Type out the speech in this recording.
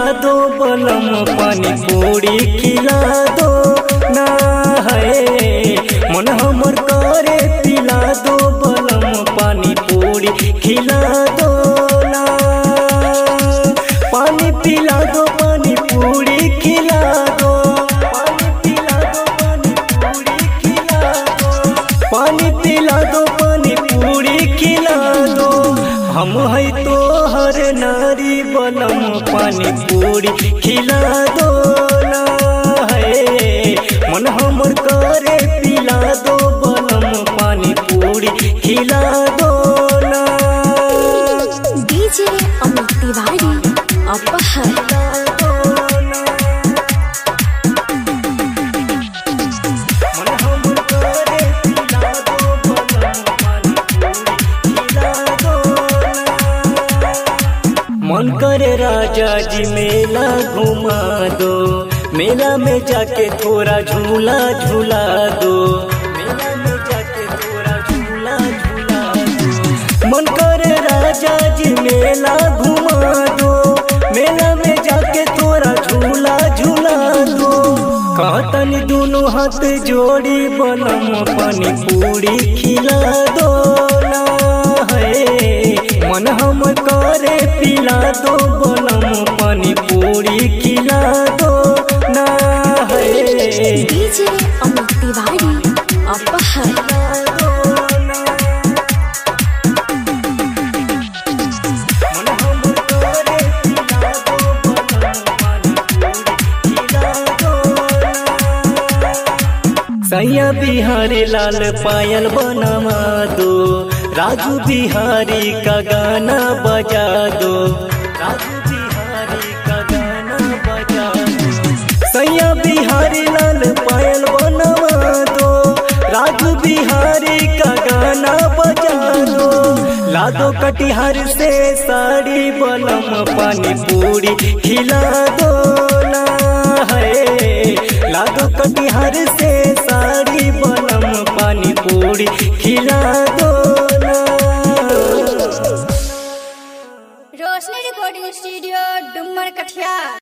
दो बलम पानी पूरी खिला दो ना है मन हमर करे पिला दो बलम पानी पूरी खिला दो ना पानी पिला दो पानी पूरी खिला दो पानी पिला दो पानी पूरी खिला दो पानी पिला दो पानी पूरी खिला दो हम है तो हर नारी बलम पानी पूरी खिला दो ना है मन हमर करे पिला दो बलम पानी पूरी खिला दो ना डीजे अमित तिवारी अपहर मन हमर करे पिला दो बलम पानी पूरी खिला दो ना मन करे राजा जी मेला घुमा दो मेला में जाके थोड़ा झूला झूला दो मेला में जाके थोड़ा झूला झूला दो मन करे राजा जी मेला घुमा दो मेला में जाके थोड़ा झूला झूला दो कहतनी दोनों हाथ जोड़ी बनम पानी पूरी खिला दो ना है मन हम करे पिला दो बनम पानी पूरी खिला दो ना है डीजे अमित तिवारी अपहर मन हम करे पिला दो बनम पानी पूरी खिला दो ना। सैया बिहारी लाल पायल बनवा दो राजू बिहारी का गाना बजा दो राजू बिहारी का गाना बजा दो सैया बिहारी लाल पायल बनवा दो राजू बिहारी का गाना बजा दो लादो कटिहार से साड़ी बलम पानी पूरी खिला दो ना है लादो कटिहार से साड़ी बनम पानी पूरी खिला